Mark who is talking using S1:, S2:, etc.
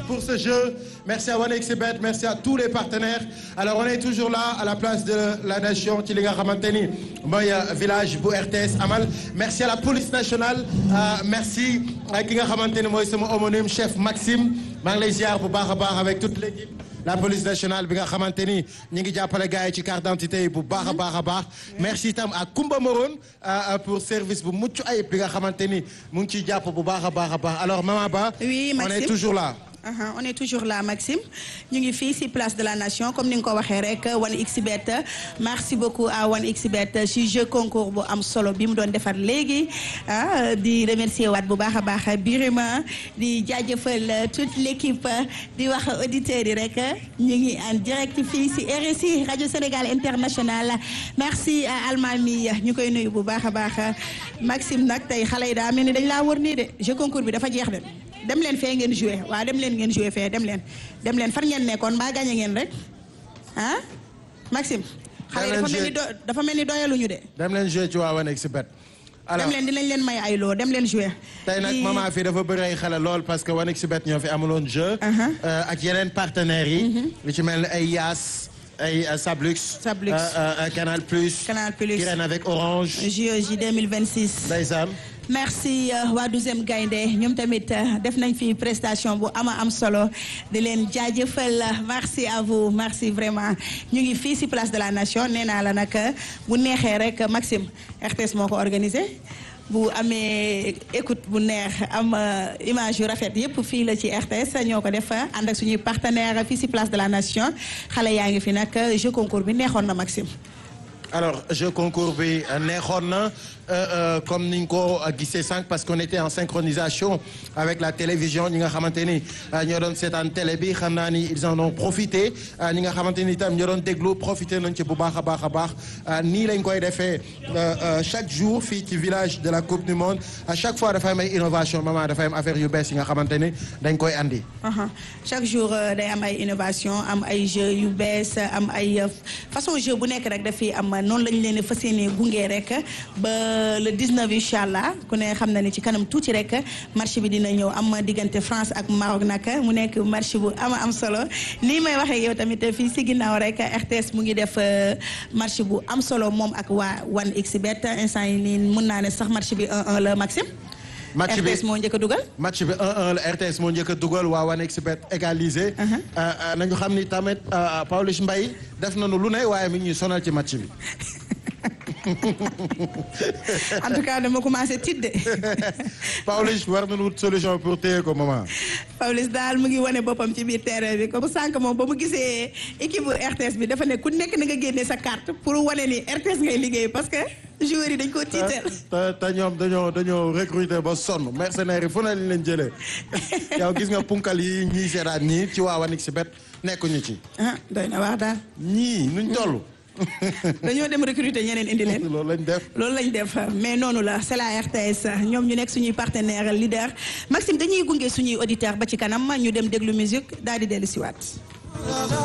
S1: pour ce jeu merci à 1xBet merci à tous les partenaires alors on est toujours là à la place de la nation ci li nga xamante ni mooy village bu RTS amal merci à la police nationale merci ki nga xamante ni mooy sama homonyme chef Maxime maa ngi lay ziar bu baax a baax avec toute l'équipe la police nationale bi nga xamante ni ñu ngi jàppale gars yi ci carte d'identité yi bu baax a baax a baax merci itam à Koumba Morone pour service bu mucc ayib bi nga xamante ni mu ngi ciy jàpp bu baax a baax a baax alors Maman Ba
S2: oui
S1: on est toujours là
S2: Uh -huh. on est toujours là Maxime ñu ngi fii ci place de la nation comme ni nga ko waxee rek 1xBet merci beaucoup à 1xBet ci jeu concours bu am solo bi mu doon defar léegi ah di remercier waat bu baax a baax Birima di jaajëfal toute l'équipe di wax auditeurs yi rek ñu ngi en direct fii ci RSI Radio Sénégal International merci à Almami ñu koy nuyu bu baax a baax Maxime nag tey xale yi daa mel ni dañ laa wër nii de jeu concours bi dafa jeex de. dem leen fee ngeen joué waaw dem leen ngeen joué fee dem leen dem leen far ngeen nekkoon mbaa gagné ngeen rek ah Maxime. xale yi dafa mel ni do dafa mel ni doyaluñu de.
S1: dem leen joué ci waa 1xBet.
S2: dem leen dinañ leen may ay loo dem leen joué.
S1: tey nag maman fii dafa bëri ay xale lool parce que 1xBet ñoo fi amuloon jeu. ak yeneen partenaires yi. lu ci mel ni ay Yaas. ay Sablux.
S2: Sablux
S1: Canal Plus.
S2: Canal Plus
S1: qui règne avec Orange.
S2: JOJ 2026.
S1: ndeysaan.
S2: merci waa douzième gaynde ñoom tamit def nañ fi prestation bu ama am solo di leen jaajëfal merci à vous merci vraiment ñu ngi fii ci place de la nation nee naa la nag bu neexee rek Maxime RTS moo ko organisé bu amee écoute bu neex am image yu rafet yépp fii la ci RTS ñoo ko def ànd ak suñuy partenaire fii ci place de la nation xale yaa ngi fi nag jeu concours bi neexoon na Maxime
S1: alors jeu concours bi neexoon na comme niñ ko gisee sànq parce qu'on était en synchronisation avec la télévision ñi nga xamante ni ñoo doon seetaan télé bi xam naa ni ils en ont profité ñi nga xamante ni itam ñoo doon déglu profité nañ ci bu baax a baax a baax nii lañ koy defee chaque jour fii ci village de la coupe du monde à chaque fois dafay am ay innovation maman dafay am affaire yu bees yi nga xamante ni dañ koy andi.
S2: chaque jour day am ay innovation am ay jeux yu bees am ay façon jeu bu nekk rek dafay am noonu lañ leen fas yéene gunge rek ba. le 19 incha allah ku ne xam na ni ci kanam tuuti rek match bi dina ñëw am diggante France ak Maroc nag mu nekk match bu ama am solo nii may waxee yow tamit fii si ginnaaw rek RTS mu ngi def match bu am solo moom ak waa 1xBet instant yi nii mun naa ne sax match bi 1-1 la Maxime.
S1: match bi
S2: RTS moo njëkk a dugal.
S1: match bi 1-1 la RTS moo njëkk a dugal waa 1xBet égalisé. nañu xam ni tamit Pawlish Mbaye def nañu lu ne waaye mi ngi ñuy sonal ci match bi.
S2: en tout cas dama commencé tiit de.
S1: Pawlish war nañu wut solution pour téye ko maman.
S2: Pawlish daal mu ngi wane boppam ci biir terrain bi comme sànq moom ba mu gisee équipe bu RTS bi dafa ne ku nekk na nga génne sa carte pour wane ni RTS ngay liggéey parce que joueurs yi dañ koo tiital.
S1: te te ñoom dañoo dañoo recruter ba sonn mercenaires yi fu ne lañ leen jëlee yow gis nga punkal yi ñii seetaan ñii ci waa 1xBet nekkuñu ci.
S2: ah doy na wax daal.
S1: ñii nuñ toll.
S2: dañoo dem recruter ñeneen indi leen.
S1: loolu lañ def.
S2: loolu lañ def mais noonu la c'est la RTS ñoom ñu nekk suñuy partenaire leader Maxime dañuy gunge suñuy auditeur ba ci kanam ñu dem déglu musique daal di dellu siwaat